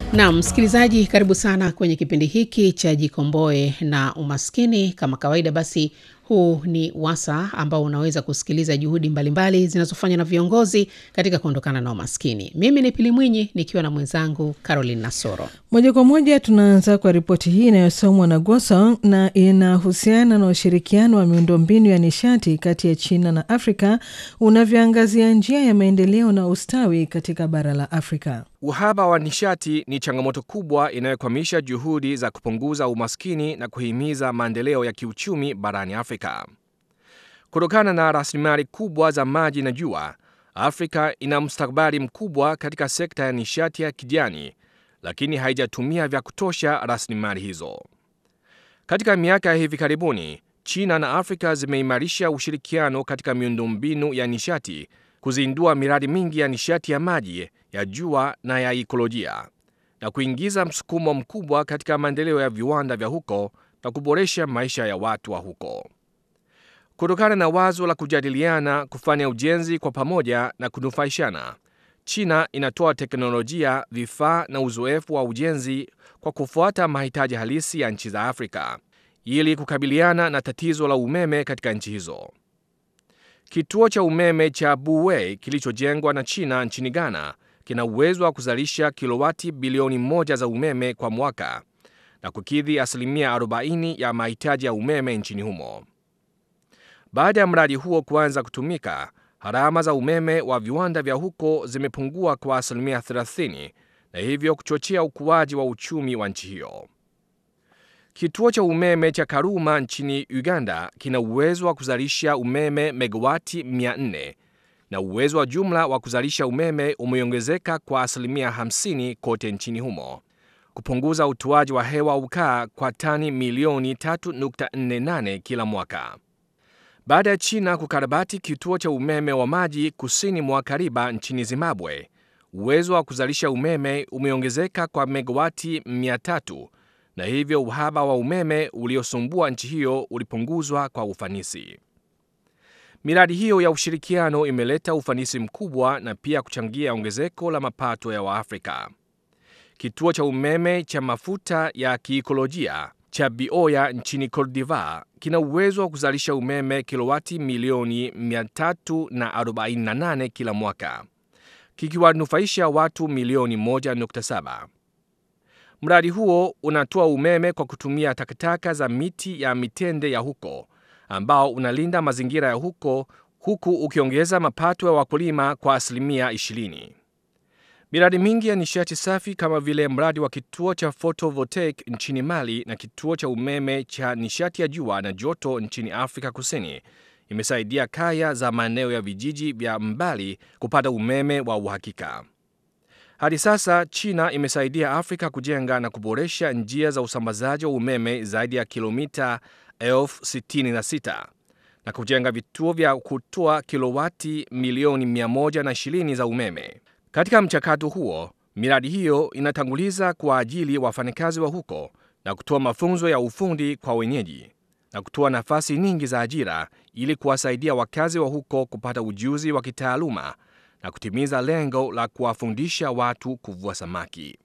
Naam, msikilizaji, karibu sana kwenye kipindi hiki cha Jikomboe na Umaskini. Kama kawaida, basi huu ni wasa ambao unaweza kusikiliza juhudi mbalimbali zinazofanywa na viongozi katika kuondokana na umaskini. Mimi ni Pili Mwinyi nikiwa na mwenzangu Caroline Nasoro. Moja kwa moja tunaanza kwa ripoti hii inayosomwa na Gosong na inahusiana na ushirikiano wa miundombinu ya nishati kati ya China na Afrika unavyoangazia njia ya maendeleo na ustawi katika bara la Afrika. Uhaba wa nishati ni changamoto kubwa inayokwamisha juhudi za kupunguza umaskini na kuhimiza maendeleo ya kiuchumi barani Afrika. Kutokana na rasilimali kubwa za maji na jua, Afrika ina mustakabali mkubwa katika sekta ya nishati ya kijani, lakini haijatumia vya kutosha rasilimali hizo. Katika miaka ya hivi karibuni, China na Afrika zimeimarisha ushirikiano katika miundombinu ya nishati, kuzindua miradi mingi ya nishati ya maji, ya jua na ya ikolojia, na kuingiza msukumo mkubwa katika maendeleo ya viwanda vya huko na kuboresha maisha ya watu wa huko. Kutokana na wazo la kujadiliana kufanya ujenzi kwa pamoja na kunufaishana, China inatoa teknolojia, vifaa na uzoefu wa ujenzi kwa kufuata mahitaji halisi ya nchi za Afrika ili kukabiliana na tatizo la umeme katika nchi hizo. Kituo cha umeme cha Buwei kilichojengwa na China nchini Ghana kina uwezo wa kuzalisha kilowati bilioni moja za umeme kwa mwaka na kukidhi asilimia 40 ya mahitaji ya umeme nchini humo. Baada ya mradi huo kuanza kutumika, gharama za umeme wa viwanda vya huko zimepungua kwa asilimia 30 na hivyo kuchochea ukuaji wa uchumi wa nchi hiyo. Kituo cha umeme cha Karuma nchini Uganda kina uwezo wa kuzalisha umeme megawati 400 na uwezo wa jumla wa kuzalisha umeme umeongezeka kwa asilimia 50 kote nchini humo, kupunguza utoaji wa hewa ukaa kwa tani milioni 3.48 kila mwaka. Baada ya China kukarabati kituo cha umeme wa maji kusini mwa Kariba nchini Zimbabwe, uwezo wa kuzalisha umeme umeongezeka kwa megawati 300 na hivyo uhaba wa umeme uliosumbua nchi hiyo ulipunguzwa kwa ufanisi. Miradi hiyo ya ushirikiano imeleta ufanisi mkubwa na pia kuchangia ongezeko la mapato ya Waafrika. Kituo cha umeme cha mafuta ya kiikolojia cha Bioya nchini Cote d'Ivoire kina uwezo wa kuzalisha umeme kilowati milioni 348 kila mwaka, kikiwanufaisha watu milioni 1.7. Mradi huo unatoa umeme kwa kutumia takataka za miti ya mitende ya huko ambao unalinda mazingira ya huko huku ukiongeza mapato ya wakulima kwa asilimia 20. Miradi mingi ya nishati safi kama vile mradi wa kituo cha photovoltaic nchini Mali na kituo cha umeme cha nishati ya jua na joto nchini Afrika Kusini imesaidia kaya za maeneo ya vijiji vya mbali kupata umeme wa uhakika. Hadi sasa China imesaidia Afrika kujenga na kuboresha njia za usambazaji wa umeme zaidi ya kilomita elfu sitini na sita na kujenga vituo vya kutoa kilowati milioni 120 za umeme. Katika mchakato huo, miradi hiyo inatanguliza kwa ajili ya wafanyakazi wa huko na kutoa mafunzo ya ufundi kwa wenyeji na kutoa nafasi nyingi za ajira ili kuwasaidia wakazi wa huko kupata ujuzi wa kitaaluma na kutimiza lengo la kuwafundisha watu kuvua samaki.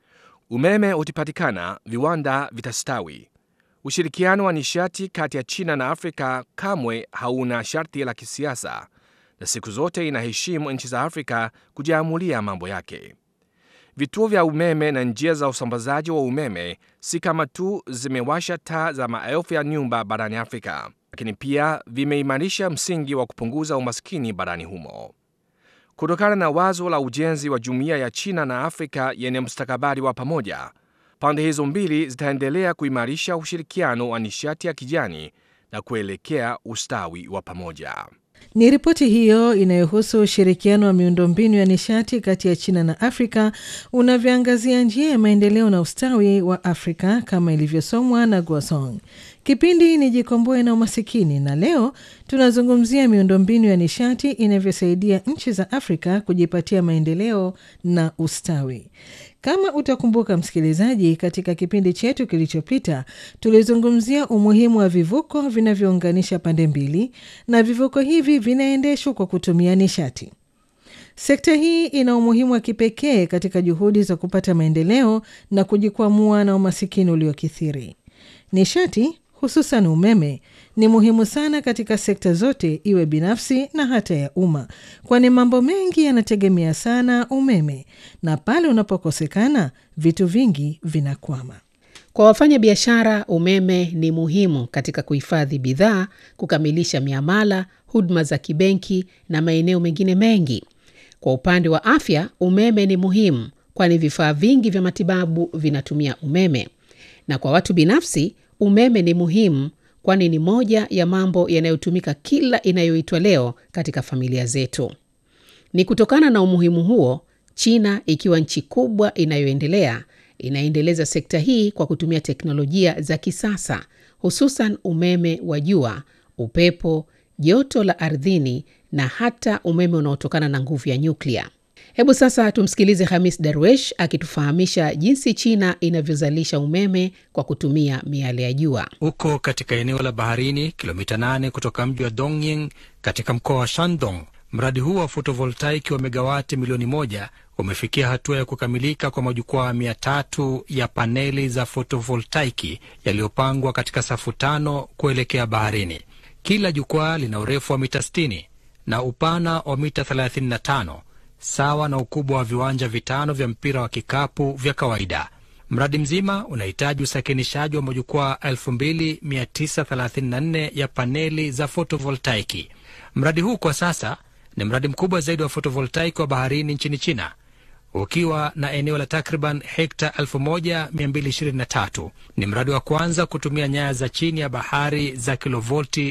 Umeme ukipatikana, viwanda vitastawi. Ushirikiano wa nishati kati ya China na Afrika kamwe hauna sharti la kisiasa na siku zote inaheshimu nchi za Afrika kujiamulia mambo yake. Vituo vya umeme na njia za usambazaji wa umeme si kama tu zimewasha taa za maelfu ya nyumba barani Afrika, lakini pia vimeimarisha msingi wa kupunguza umaskini barani humo. Kutokana na wazo la ujenzi wa jumuiya ya China na Afrika yenye mustakabali wa pamoja, pande hizo mbili zitaendelea kuimarisha ushirikiano wa nishati ya kijani na kuelekea ustawi wa pamoja. Ni ripoti hiyo inayohusu ushirikiano wa miundombinu ya nishati kati ya China na Afrika unavyoangazia njia ya maendeleo na ustawi wa Afrika kama ilivyosomwa na Guasong. Kipindi ni Jikomboe na Umasikini, na leo tunazungumzia miundombinu ya nishati inavyosaidia nchi za Afrika kujipatia maendeleo na ustawi. Kama utakumbuka msikilizaji, katika kipindi chetu kilichopita tulizungumzia umuhimu wa vivuko vinavyounganisha pande mbili, na vivuko hivi vinaendeshwa kwa kutumia nishati. Sekta hii ina umuhimu wa kipekee katika juhudi za kupata maendeleo na kujikwamua na umasikini uliokithiri. Nishati hususan umeme ni muhimu sana katika sekta zote, iwe binafsi na hata ya umma, kwani mambo mengi yanategemea sana umeme, na pale unapokosekana vitu vingi vinakwama. Kwa wafanya biashara, umeme ni muhimu katika kuhifadhi bidhaa, kukamilisha miamala, huduma za kibenki na maeneo mengine mengi. Kwa upande wa afya, umeme ni muhimu, kwani vifaa vingi vya matibabu vinatumia umeme. Na kwa watu binafsi, umeme ni muhimu, kwani ni moja ya mambo yanayotumika kila inayoitwa leo katika familia zetu. Ni kutokana na umuhimu huo, China ikiwa nchi kubwa inayoendelea inaendeleza sekta hii kwa kutumia teknolojia za kisasa, hususan umeme wa jua, upepo, joto la ardhini na hata umeme unaotokana na nguvu ya nyuklia. Hebu sasa tumsikilize Hamis Darwesh akitufahamisha jinsi China inavyozalisha umeme kwa kutumia miale ya jua. Uko katika eneo la baharini kilomita 8 kutoka mji wa Dongying katika mkoa wa Shandong. Mradi huu wa fotovoltaiki wa megawati milioni moja umefikia hatua ya kukamilika kwa majukwaa mia tatu ya paneli za fotovoltaiki yaliyopangwa katika safu tano kuelekea baharini. Kila jukwaa lina urefu wa mita 60 na upana wa mita 35 sawa na ukubwa wa viwanja vitano vya mpira wa kikapu vya kawaida. Mradi mzima unahitaji usakinishaji wa majukwaa 2934 ya paneli za fotovoltaiki. Mradi huu kwa sasa ni mradi mkubwa zaidi wa fotovoltaiki wa baharini nchini China, ukiwa na eneo la takriban hekta 1223. Ni mradi wa kwanza kutumia nyaya za chini ya bahari za kilovolti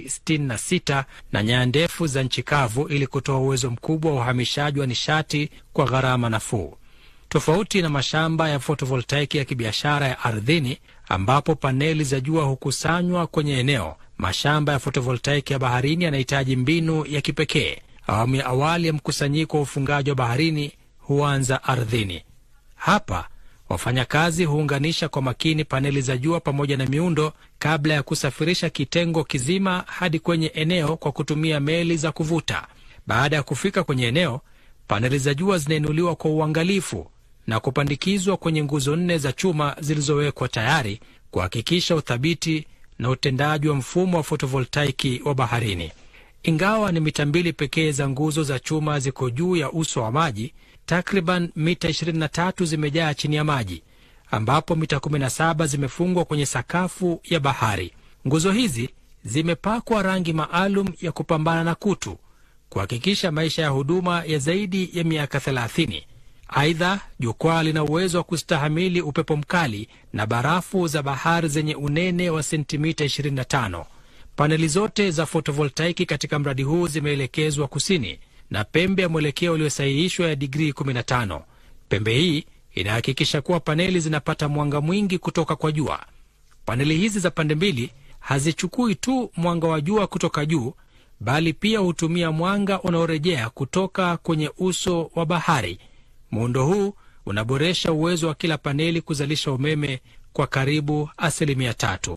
66 na nyaya ndefu za nchi kavu ili kutoa uwezo mkubwa wa uhamishaji wa nishati kwa gharama nafuu, tofauti na mashamba ya fotovoltaiki ya kibiashara ya ardhini ambapo paneli za jua hukusanywa kwenye eneo. Mashamba ya fotovoltaiki ya baharini yanahitaji mbinu ya kipekee. Awamu ya awali ya mkusanyiko wa ufungaji wa baharini huanza ardhini. Hapa wafanyakazi huunganisha kwa makini paneli za jua pamoja na miundo kabla ya kusafirisha kitengo kizima hadi kwenye eneo kwa kutumia meli za kuvuta. Baada ya kufika kwenye eneo, paneli za jua zinainuliwa kwa uangalifu na kupandikizwa kwenye nguzo nne za chuma zilizowekwa tayari kuhakikisha uthabiti na utendaji wa mfumo wa fotovoltaiki wa baharini. Ingawa ni mita mbili pekee za nguzo za chuma ziko juu ya uso wa maji, takriban mita 23 zimejaa chini ya maji, ambapo mita 17 zimefungwa kwenye sakafu ya bahari. Nguzo hizi zimepakwa rangi maalum ya kupambana na kutu, kuhakikisha maisha ya huduma ya zaidi ya miaka 30. Aidha, jukwaa lina uwezo wa kustahamili upepo mkali na barafu za bahari zenye unene wa sentimita 25. Paneli zote za fotovoltaiki katika mradi huu zimeelekezwa kusini na pembe ya mwelekeo uliosahihishwa ya digrii 15. Pembe hii inahakikisha kuwa paneli zinapata mwanga mwingi kutoka kwa jua. Paneli hizi za pande mbili hazichukui tu mwanga wa jua kutoka juu, bali pia hutumia mwanga unaorejea kutoka kwenye uso wa bahari. Muundo huu unaboresha uwezo wa kila paneli kuzalisha umeme kwa karibu asilimia tatu.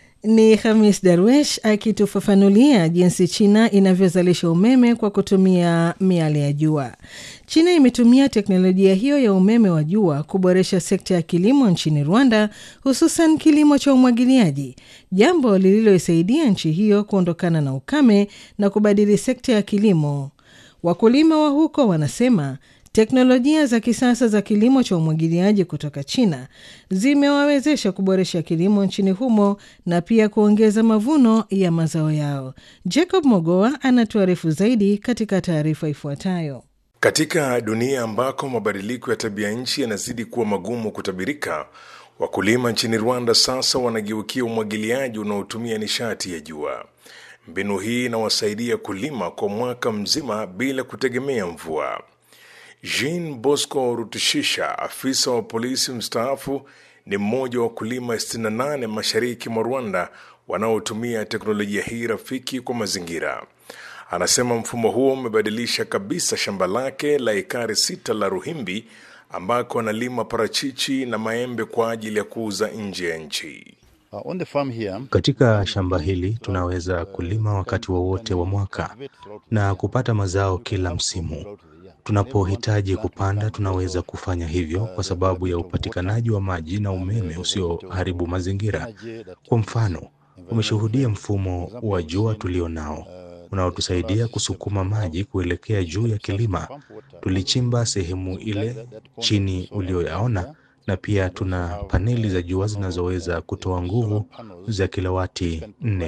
Ni Hamis Darwesh akitufafanulia jinsi China inavyozalisha umeme kwa kutumia miale ya jua. China imetumia teknolojia hiyo ya umeme wa jua kuboresha sekta ya kilimo nchini Rwanda, hususan kilimo cha umwagiliaji, jambo lililoisaidia nchi hiyo kuondokana na ukame na kubadili sekta ya kilimo. Wakulima wa huko wanasema teknolojia za kisasa za kilimo cha umwagiliaji kutoka China zimewawezesha kuboresha kilimo nchini humo na pia kuongeza mavuno ya mazao yao. Jacob Mogoa anatuarifu zaidi katika taarifa ifuatayo. Katika dunia ambako mabadiliko ya tabia nchi yanazidi kuwa magumu kutabirika, wakulima nchini Rwanda sasa wanageukia umwagiliaji unaotumia nishati ya jua. Mbinu hii inawasaidia kulima kwa mwaka mzima bila kutegemea mvua. Jean Bosco Rutishisha, afisa wa polisi mstaafu, ni mmoja wa wakulima 68 mashariki mwa Rwanda wanaotumia teknolojia hii rafiki kwa mazingira. Anasema mfumo huo umebadilisha kabisa shamba lake la ekari sita la Ruhimbi ambako analima parachichi na maembe kwa ajili ya kuuza nje ya nchi. Uh, on the farm here, Katika shamba hili tunaweza kulima wakati wowote wa, wa mwaka na kupata mazao kila msimu. Tunapohitaji kupanda, tunaweza kufanya hivyo kwa sababu ya upatikanaji wa maji na umeme usioharibu mazingira. Kwa mfano, umeshuhudia mfumo wa jua tulio nao unaotusaidia kusukuma maji kuelekea juu ya kilima. Tulichimba sehemu ile chini ulioyaona, na pia tuna paneli za jua zinazoweza kutoa nguvu za kilowati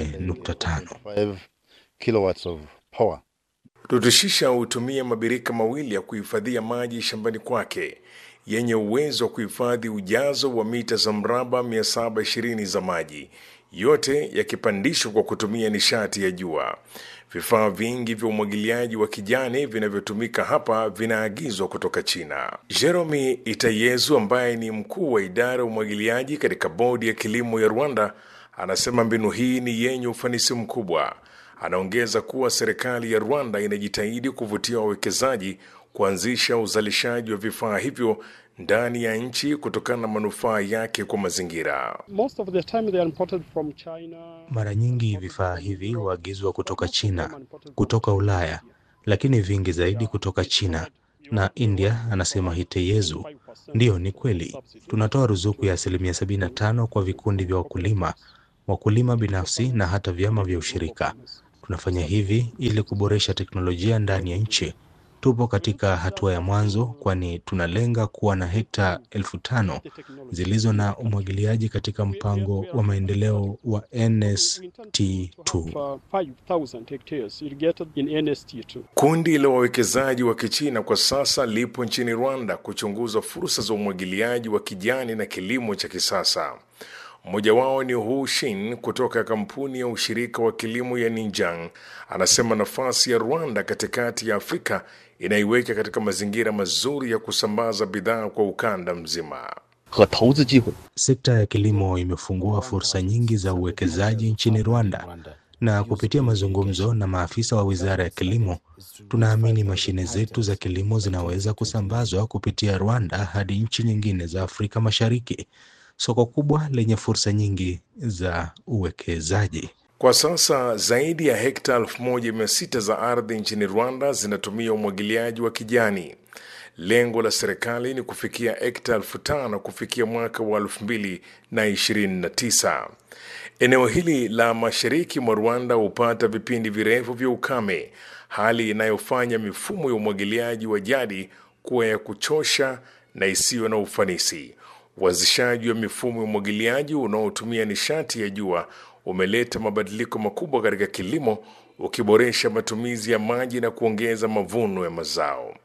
4.5. kilowatts of power. Rutushisha hutumia mabirika mawili ya kuhifadhia maji shambani kwake yenye uwezo wa kuhifadhi ujazo wa mita za mraba 720 za maji, yote yakipandishwa kwa kutumia nishati ya jua. Vifaa vingi vya umwagiliaji wa kijani vinavyotumika hapa vinaagizwa kutoka China. Jeremy Itayezu ambaye ni mkuu wa idara ya umwagiliaji katika bodi ya kilimo ya Rwanda anasema mbinu hii ni yenye ufanisi mkubwa. Anaongeza kuwa serikali ya Rwanda inajitahidi kuvutia wawekezaji kuanzisha uzalishaji wa vifaa hivyo ndani ya nchi kutokana na manufaa yake kwa mazingira. Most of the time they are imported from China. Mara nyingi vifaa hivi huagizwa kutoka China, kutoka Ulaya, lakini vingi zaidi kutoka China na India, anasema Hiteyezu. Ndiyo, ni kweli. Tunatoa ruzuku ya asilimia 75 kwa vikundi vya wakulima, wakulima binafsi na hata vyama vya ushirika. Tunafanya hivi ili kuboresha teknolojia ndani ya nchi. Tupo katika hatua ya mwanzo, kwani tunalenga kuwa na hekta elfu tano zilizo na umwagiliaji katika mpango wa maendeleo wa NST2. Uh, 5,000 hectares irrigated in NST2. Kundi la wawekezaji wa Kichina kwa sasa lipo nchini Rwanda kuchunguza fursa za umwagiliaji wa kijani na kilimo cha kisasa. Mmoja wao ni Hu Shin kutoka kampuni ya ushirika wa kilimo ya Ninjang. Anasema nafasi ya Rwanda katikati ya Afrika inaiweka katika mazingira mazuri ya kusambaza bidhaa kwa ukanda mzima. 和投资机会。 Sekta ya kilimo imefungua fursa nyingi za uwekezaji nchini Rwanda, na kupitia mazungumzo na maafisa wa wizara ya kilimo, tunaamini mashine zetu za kilimo zinaweza kusambazwa kupitia Rwanda hadi nchi nyingine za Afrika Mashariki, soko kubwa lenye fursa nyingi za uwekezaji. Kwa sasa zaidi ya hekta 1600 za ardhi nchini Rwanda zinatumia umwagiliaji wa kijani. Lengo la serikali ni kufikia hekta 5000 kufikia mwaka wa 2029. Eneo hili la mashariki mwa Rwanda hupata vipindi virefu vya ukame, hali inayofanya mifumo ya umwagiliaji wa jadi kuwa ya kuchosha na isiyo na ufanisi. Uanzishaji wa mifumo ya umwagiliaji unaotumia nishati ya jua umeleta mabadiliko makubwa katika kilimo, ukiboresha matumizi ya maji na kuongeza mavuno ya mazao.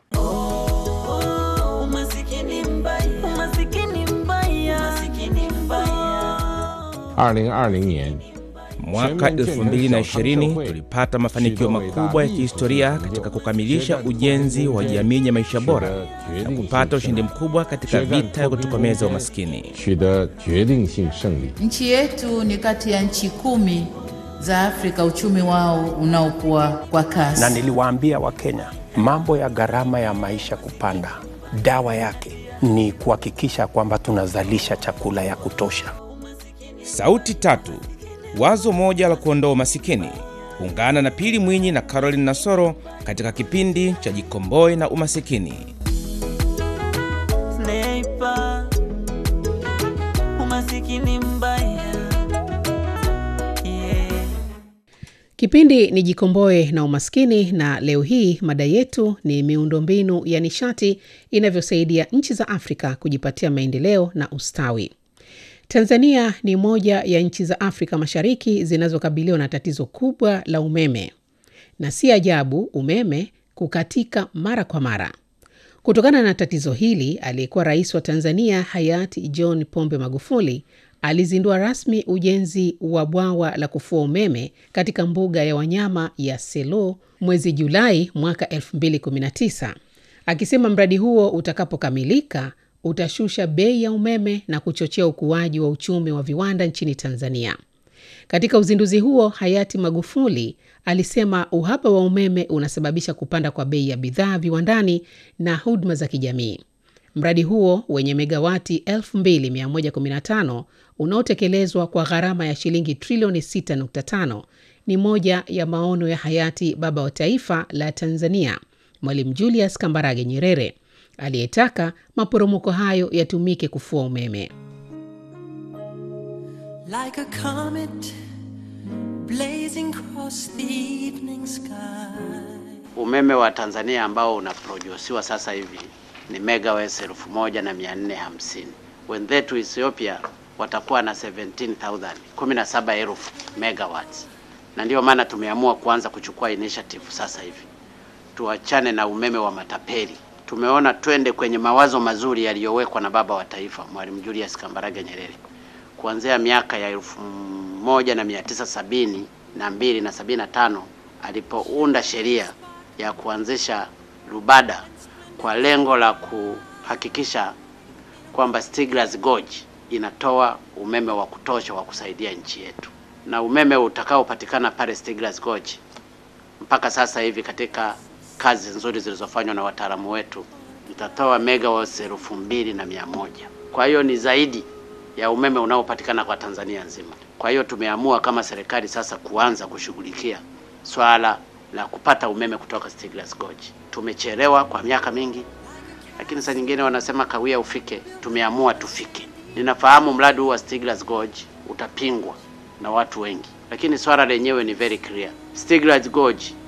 Umasikini mbaya, umasikini mbaya, umasikini mbaya. 二零二零年 Mwaka 2020 tulipata mafanikio makubwa ya kihistoria katika kukamilisha ujenzi wa jamii ya maisha bora na kupata ushindi mkubwa katika vita ya kutokomeza umaskini. 取得决定性胜利。 Nchi yetu ni kati ya nchi kumi za Afrika uchumi wao unaokuwa kwa kasi. na niliwaambia Wakenya mambo ya gharama ya maisha kupanda, dawa yake ni kuhakikisha kwamba tunazalisha chakula ya kutosha. Sauti tatu, wazo moja la kuondoa umasikini. Ungana na Pili Mwinyi na Caroline Nasoro katika kipindi cha Jikomboe na Umasikini. Sniper, umasikini mbaya. Yeah. Kipindi ni Jikomboe na Umaskini, na leo hii mada yetu ni miundombinu ya nishati inavyosaidia nchi za Afrika kujipatia maendeleo na ustawi. Tanzania ni moja ya nchi za Afrika Mashariki zinazokabiliwa na tatizo kubwa la umeme, na si ajabu umeme kukatika mara kwa mara. Kutokana na tatizo hili, aliyekuwa rais wa Tanzania hayati John Pombe Magufuli alizindua rasmi ujenzi wa bwawa la kufua umeme katika mbuga ya wanyama ya Selo mwezi Julai mwaka 2019 akisema mradi huo utakapokamilika utashusha bei ya umeme na kuchochea ukuaji wa uchumi wa viwanda nchini Tanzania. Katika uzinduzi huo, hayati Magufuli alisema uhaba wa umeme unasababisha kupanda kwa bei ya bidhaa viwandani na huduma za kijamii. Mradi huo wenye megawati 2115 unaotekelezwa kwa gharama ya shilingi trilioni 6.5 ni moja ya maono ya hayati baba wa taifa la Tanzania Mwalimu Julius Kambarage Nyerere aliyetaka maporomoko hayo yatumike kufua umeme. Like a comet blazing across the evening sky. Umeme wa Tanzania ambao unaprodusiwa sasa hivi ni megawatts elfu moja na mia nne hamsini. Wenzetu Ethiopia watakuwa na 17,000 17,000 megawatts, na ndiyo maana tumeamua kuanza kuchukua initiative sasa hivi, tuachane na umeme wa matapeli. Tumeona twende kwenye mawazo mazuri yaliyowekwa na baba wa taifa Mwalimu Julius Kambarage Nyerere kuanzia miaka ya elfu moja na mia tisa sabini na mbili na sabini na tano alipounda sheria ya kuanzisha Rubada kwa lengo la kuhakikisha kwamba Stiegler's Gorge inatoa umeme wa kutosha wa kusaidia nchi yetu, na umeme utakaopatikana pale Stiegler's Gorge mpaka sasa hivi katika kazi nzuri zilizofanywa na wataalamu wetu itatoa megawatts elfu mbili na mia moja. Kwa hiyo ni zaidi ya umeme unaopatikana kwa Tanzania nzima. Kwa hiyo tumeamua kama serikali sasa kuanza kushughulikia swala la kupata umeme kutoka Stiegler's Gorge. Tumechelewa kwa miaka mingi, lakini saa nyingine wanasema kawia ufike. Tumeamua tufike. Ninafahamu mradi huu wa Stiegler's Gorge utapingwa na watu wengi, lakini swala lenyewe ni very clear. Stiegler's Gorge